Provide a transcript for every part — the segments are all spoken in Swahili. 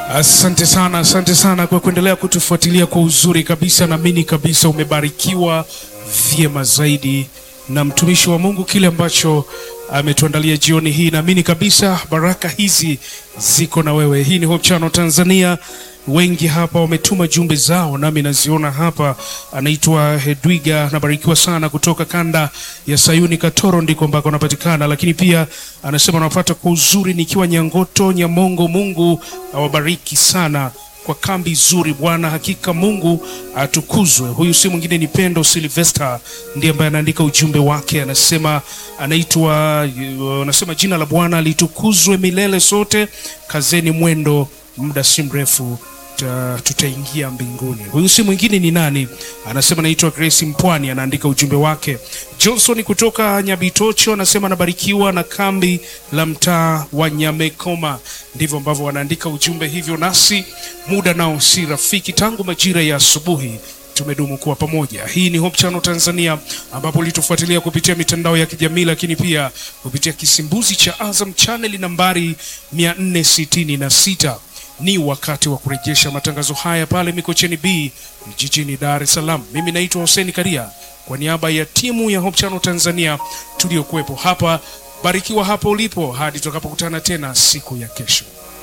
Asante sana, asante sana kwa kuendelea kutufuatilia kwa uzuri kabisa. Naamini kabisa umebarikiwa vyema zaidi na mtumishi wa Mungu, kile ambacho ametuandalia jioni hii. Naamini kabisa baraka hizi ziko na wewe. Hii ni Hope Channel Tanzania. Wengi hapa wametuma jumbe zao, nami naziona hapa. Anaitwa Hedwiga, anabarikiwa sana kutoka kanda ya Sayuni Katoro, ndiko ambako anapatikana, lakini pia anasema anapata kwa uzuri nikiwa Nyangoto Nyamongo. Mungu awabariki sana kwa kambi zuri Bwana, hakika Mungu atukuzwe. Huyu si mwingine ni Pendo Silvester, ndiye ambaye anaandika ujumbe wake, anasema anaitwa, anasema jina la Bwana litukuzwe milele, sote kazeni mwendo, muda si mrefu ta- tutaingia mbinguni. Huyu si mwingine ni nani? Anasema naitwa Grace Mpwani, anaandika ujumbe wake. Johnson kutoka Nyabitocho anasema anabarikiwa na kambi la mtaa wa Nyamekoma. Ndivyo ambavyo wanaandika ujumbe hivyo, nasi muda nao si rafiki, tangu majira ya asubuhi tumedumu kuwa pamoja. Hii ni Hope Channel Tanzania, ambapo ulitufuatilia kupitia mitandao ya kijamii, lakini pia kupitia kisimbuzi cha Azam Channel nambari 466 ni wakati wa kurejesha matangazo haya pale Mikocheni B jijini Dar es Salaam. Mimi naitwa Hussein Karia kwa niaba ya timu ya Hope Channel Tanzania tuliokuwepo hapa. Barikiwa hapo ulipo hadi tutakapokutana tena siku ya kesho.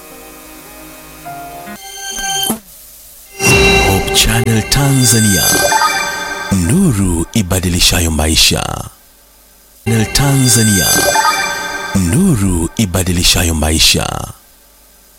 Hope Channel Tanzania, nuru ibadilishayo maisha. Channel Tanzania, nuru ibadilishayo maisha.